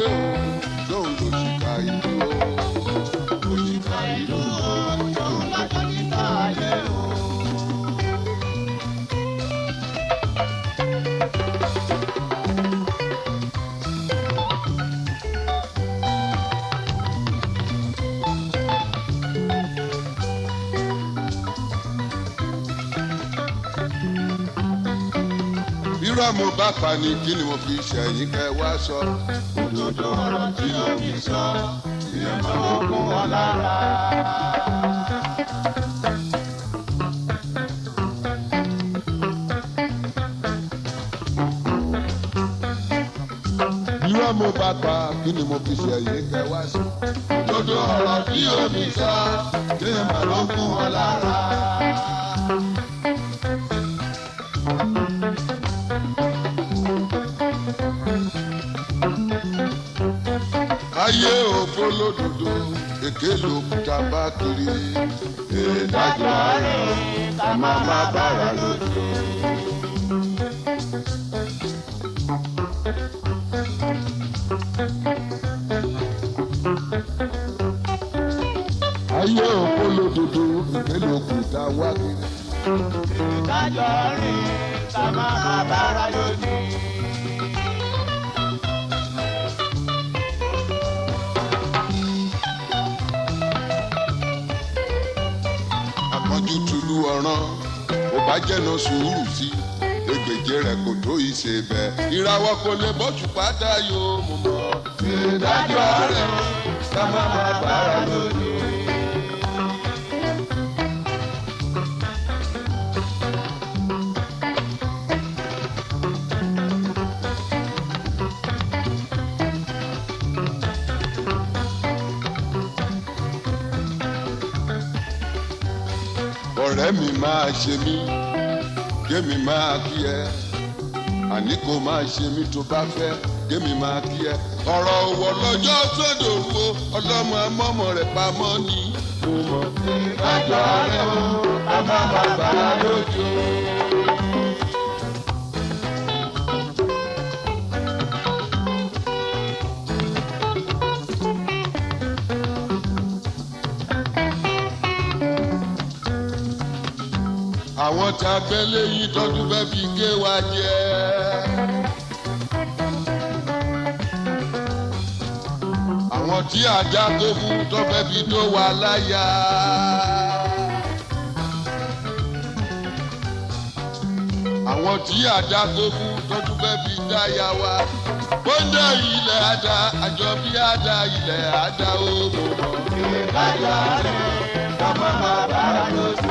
ayé o lóun ló ṣìkà ìlú o. òṣìkà ìlú o yóò lọ́jọ́ níta ayé o. irọ́ mo bá pa ni kí ni mo fi ṣẹ̀yìn kẹ́ wá sọ. òdodo ọ̀rọ̀ tí omi sọ ìyẹn máa ń kún wọn lára. irọ́ mo bá pa kí ni mo fi ṣẹ̀yìn kẹ́ wá sọ. òdodo ọ̀rọ̀ tí omi sọ ìyẹn máa ń kún wọn lára. ayé òfo lódodo èké lòkúta bá kiri. ìdájọ́ rẹ̀ ká má má bára lójú. ayé òfo lódodo èké lòkúta wá kiri. ìdájọ́ rẹ̀ ká má má bára lójú. àpọ́njú tulu ọ̀ràn ò bá jẹ́nà sùúrù sí egbèje rẹ̀ kò tó ìṣe bẹ́ẹ̀. ìràwọ̀ kò lè bọ́jú pátá yóò mú mọ́. ìdájọ́ rẹ̀ ká má má bára lójú. ọ̀rẹ́ mi máa ṣe mí kémi máa kí ẹ àní kò máa ṣe mí tó bá fẹ́ kémi máa kí ẹ. ọ̀rọ̀ òwò lọ́jọ́ sódò wo ọlọ́mọ amọ́mọ rẹ̀ pamọ́ ni mo mọ̀. ìdájọ́ rẹ̀ ká má má bára lójú. àwọn tá a bẹ́ lẹ́yìn tọ́dún fẹ́ fi gé wa jẹ́. àwọn tí ajá tó fún tó fẹ́ fi tó wa láyà. àwọn tí ajá tó fún tọ́dún fẹ́ fi dáyà wa. bóńdé ilẹ̀ àdá àjọ bí àdá ilẹ̀ àdá ó mọ̀ mọ́. ìdájọ́ rẹ̀ ká má má bára lójú.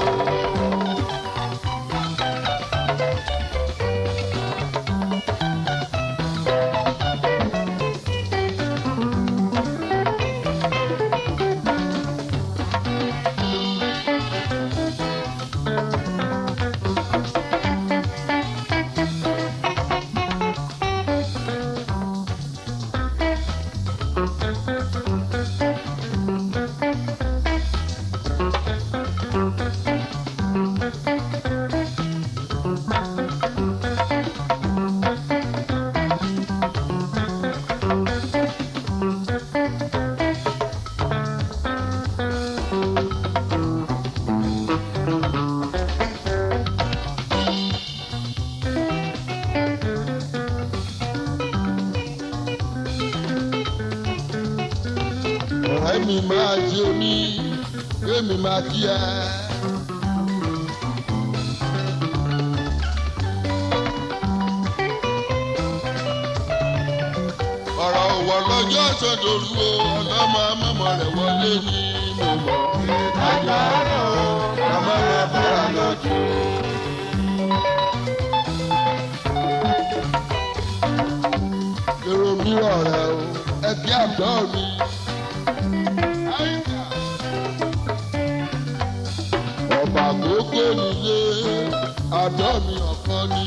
ọ̀rẹ́ mi máa ṣe omi kémi máa kí ẹ. ọ̀rọ̀ òwò lọ́jọ́ sọ̀dọ̀rú o ọlọ́mọ amọ́mọ rẹ̀ wọlé ní mo mọ̀. ìdájọ́ rẹ̀ ká má má bára lójú. èrò mi ọ̀rẹ́ o ẹbí àgbọ̀ mi. ọba àkókò nílé àdọ́ mi ọ̀kan ni.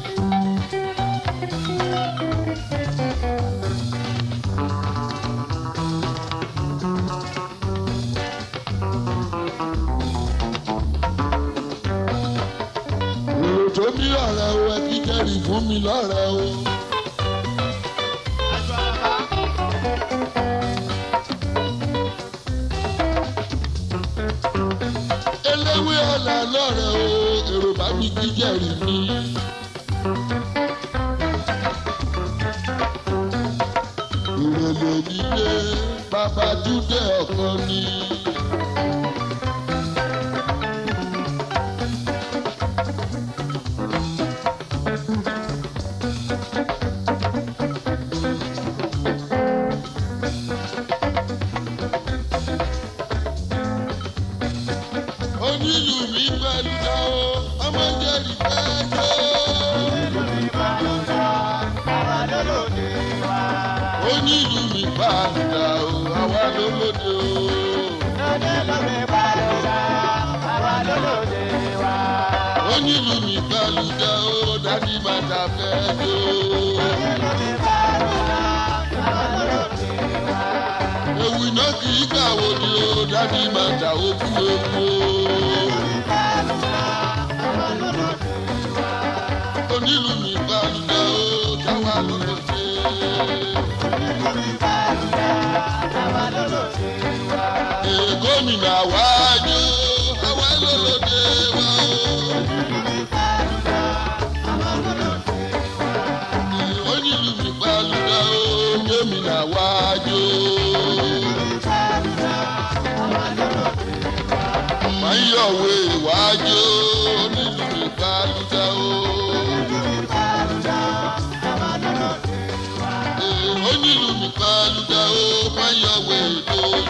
èrò tó bí ọ̀rẹ́ o ẹbí kẹ́rì fún mi lọ́rẹ́ o. aṣọ àbá lọ́rẹ̀ o èrò bá mi kí jẹ̀rì mi. ìrẹ̀lẹ̀ nílé bàbá dúdé ọ̀kan ni. onílù mi pẹ̀lú dá o ọmọ jẹ́rìí pẹ́ jó. onílù mi pẹ̀lú dá o àwa lólóde o. onílù mi pẹ̀lú dá o dádì bàtà fẹ́ jó. ewu iná kì í kàwé ni o dádì bàtà ó kú ewu o. onílù mi pẹ̀lú dá o táwa lólóde. Ee, gómìnà wájú àwa lólóde wa o. onílù mi pẹ̀lú dá o gómìnà wájú. Máyọ̀wé wájú onílù mi pẹ̀lú dá o. Ee, onílù mi pẹ̀lú dá o máyọ̀wé lójú.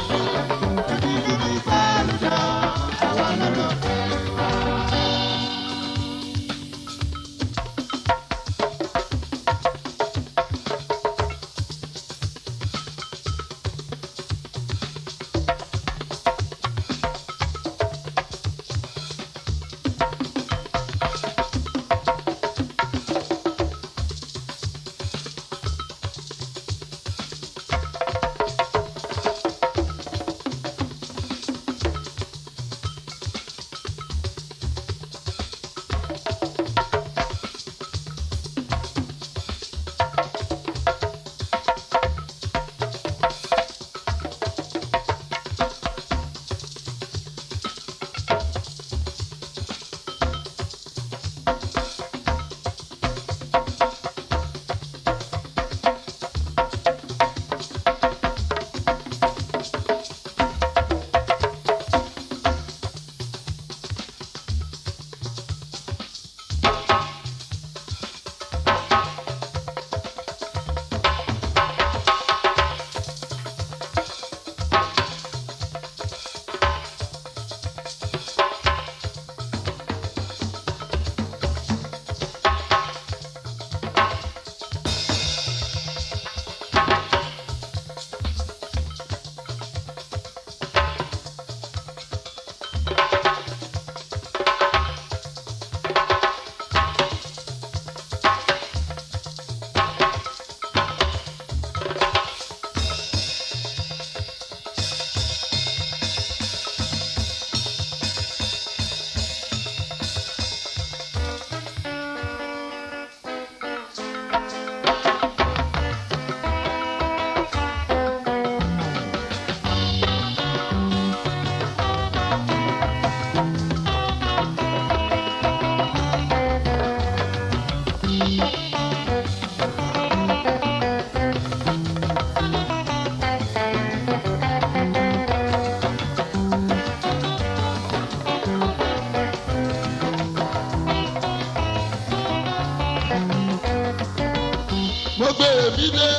mo gbé èmi dé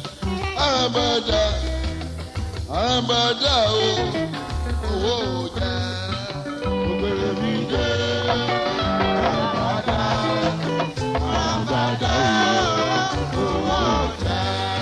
àràmàdà àràmàdà o owó ọjà mo gbé èmi dé àràmàdà àràmàdà o owó ọjà.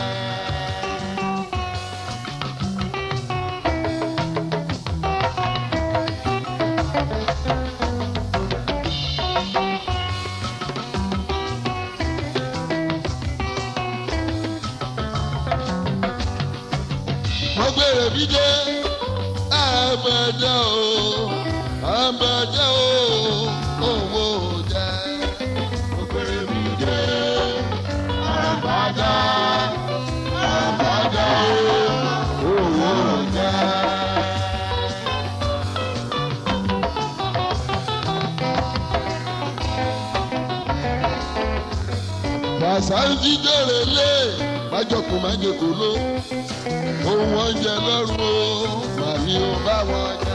mo gbé èmi dé àràmàdà o àràmàdà o owó ọjà mo gbé èmi dé àràmàdà àràmàdà o owó ọjà. sáńtì dèrè lé májọkùn májèkó ló ohun oúnjẹ lọ́rùn o màmí ò bá wọn jẹ.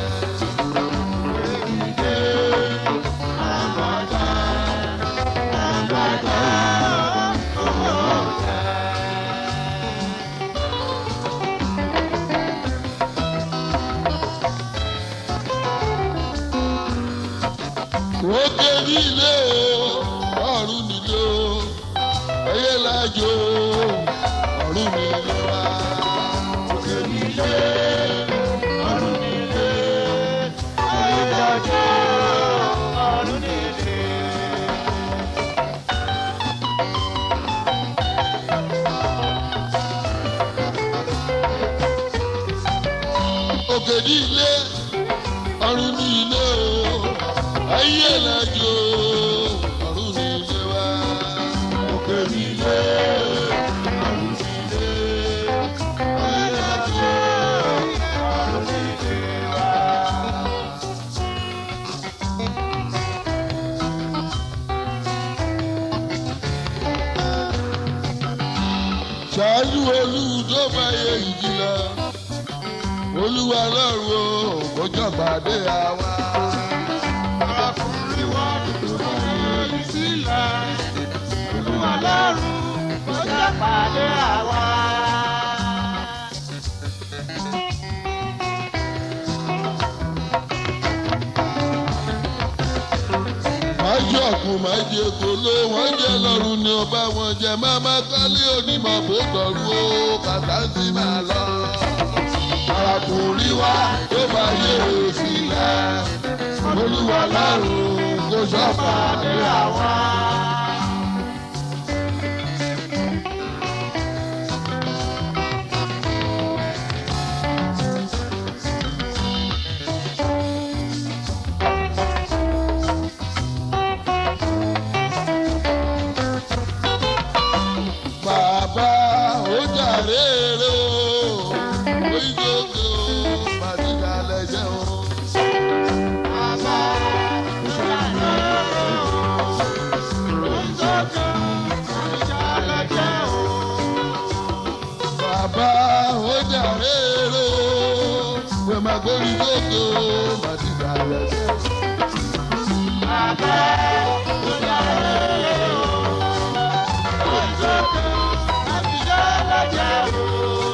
òkè nílé o ọ̀run nílé o ẹyẹ lájò ọ̀run nílé wa. òkè nílé ọ̀run nílé ẹyẹ lájò ọ̀run nílé. òkè nílé ọ̀run nílé o ayé lajú ọ̀run nílé wa. òkè nílé ọ̀run nílé ayé lajú ọ̀run nílé wa. ṣáájú olùdó báyé ìjìnlẹ̀ olúwa lọ́rùn o kò jọba dé àwa. Ọkùnrin wa tó báyé sílẹ̀. Olúwa lọ́rùn kó jẹ́ pàdé àwa. májú ọ̀kun májú èkó ló wọ́n jẹ́ lọ́rùn ni ọba wọn jẹ máma kálí onímọ̀ bó dọ̀rú o kàtà sí máa lọ. arákùnrin wa tó bá yé sílẹ̀ olúwa lọ́rùn kò sọ́fà dé àwa. bàbá ó jàre rè o oríṣiríṣi o màdìgà lẹ́jẹ̀ o. Bàbá ìṣàlẹ̀ oúnjẹ ìṣàlẹ̀ jẹ́ o. bàbá ó jàre rè o pé máa gbórí sókè o màdìgà lẹ́jẹ̀ o. Bàbá ìṣàlẹ̀ oúnjẹ ìṣàlẹ̀ jẹ́ o.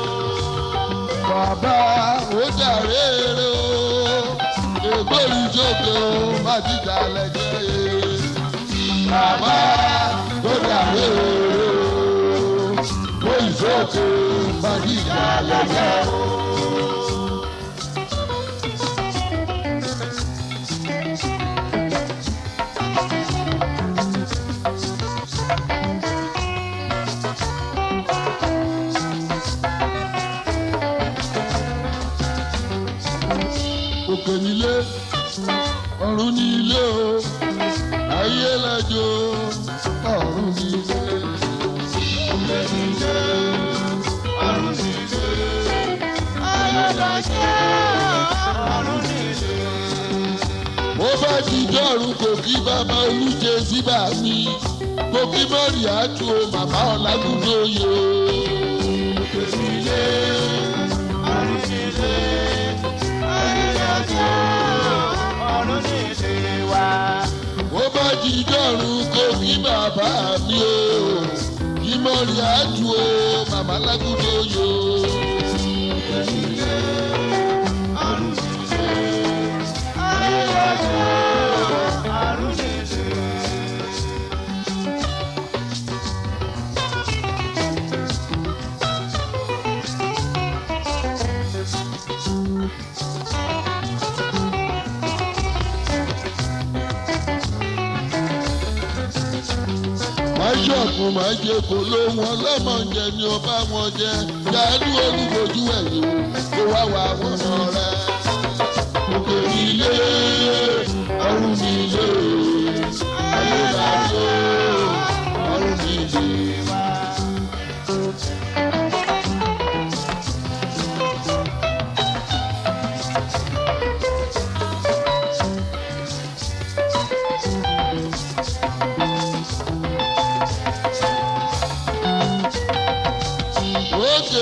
bàbá ó jàre rè o pé gbórí sókè o màdìgà lẹ́jẹ̀ o. bàbá ó jàre rè o gbórí sókè o màdìgà lẹ́jẹ̀ o. òkè nílé ọ̀run nílé o ayé lájò ọ̀run nílé. òkè nílé ọ̀run nílé ayé lájò ọ̀run nílé. mo bá ti dọ́rùn kò kí bàbá olùjẹ síbà mi kò kí mọ́rì àtú o màmá ọ̀làgùdó yẹ o. òkè nílé ọ̀run nílé Ọ̀run nílé wa. ó bá jí dọ́rùn kó kí bàbá mi o kí mọ́rí àjù o màmá lágùdó yo. Ọ̀run nílé. máṣe ọ̀kun máa jẹ kó ló wọn lọ́mọ jẹ ni ó bá wọn jẹ jáde olùfojú ẹ̀yìn kó wá wá wọn mọ rẹ. òkè nílé ọ̀run nílé ayé lájọ ọ̀run nílé.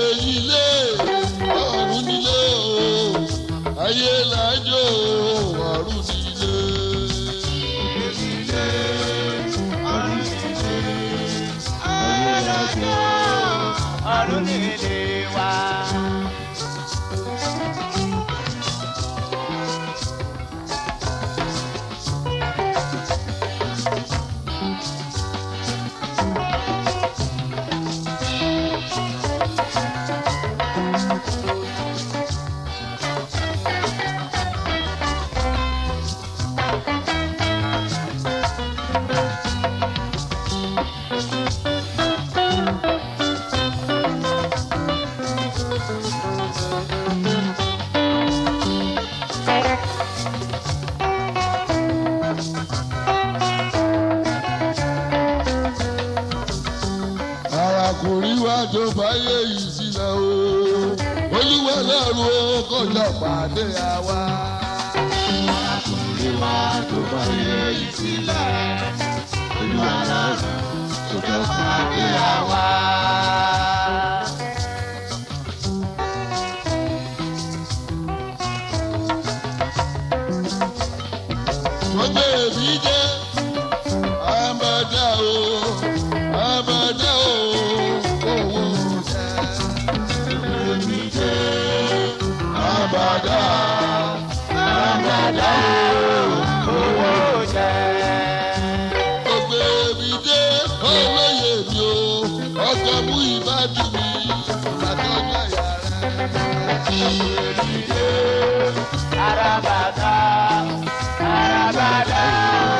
nílé ọ̀run nílé o ayé làjò ọ̀run nílé. ọ̀run nílé wa. arákùnrin wa tó fàyè yìí sílẹ̀ o olúwa lọ́rùn ó kọjá pàdé àwa. Arákùnrin wa tó bá yẹ ìsílẹ̀, olúwa lọ́rùn tó jọ pàdé àwa. wọ́n gbé èmi jẹ́ àbàdà o àbàdà o owó jẹ́. èmi jẹ́ àbàdà àbàdà o Owó jẹ́. wọ́n gbé èmi jẹ́ olóyè mi o ọkọ̀ mú ìbádùn mi àtọ́jà yàrá. èmi jẹ́. Arabada, arabada.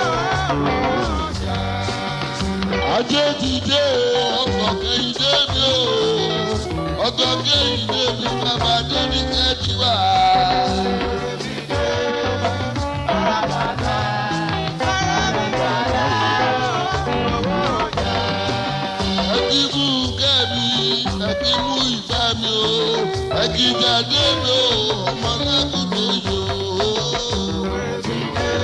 ajé ti dé o ọkọ̀ kẹ́hìndé mi o ọkọ̀ kẹ́hìndé mi bàbá débi kẹ́tì wá. ẹkí mú kẹ́mi ẹkí mú ìgbà mi o ẹkí jáde mi o ọmọ lákòókò yìí o.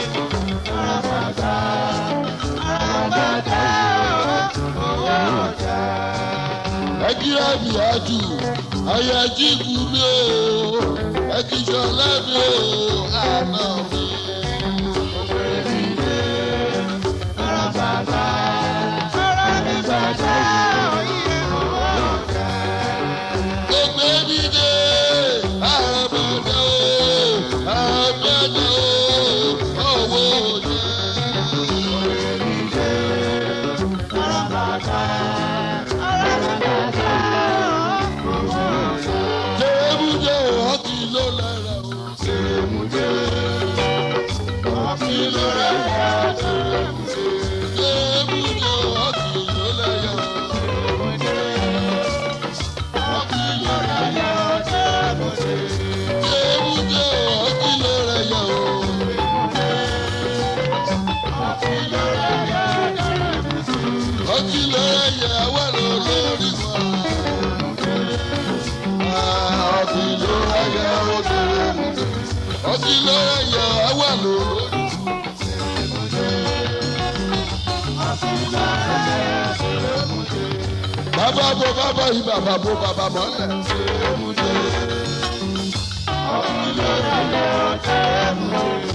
ẹkíra mi àjù ayájí kú mi o ẹkíjọlá mi o àná mi. gbogbo ẹbí dé àbàdà o àbàdà o owó jẹ. Tèmúdé ọtí ló lára o. Tèmúdé ọtí ló lára o. Tèmúdé ọtí ló lára o. Ọtí ló lára o. Tèmúdé ọtí ló lára o. Ọtí ló lára wà lórí wa. Ọtí ló lára o. Ọtí ló lára wà lórí wa. bàbá bo bàbá yìí bàbá bo bàbá mọ́lẹ̀.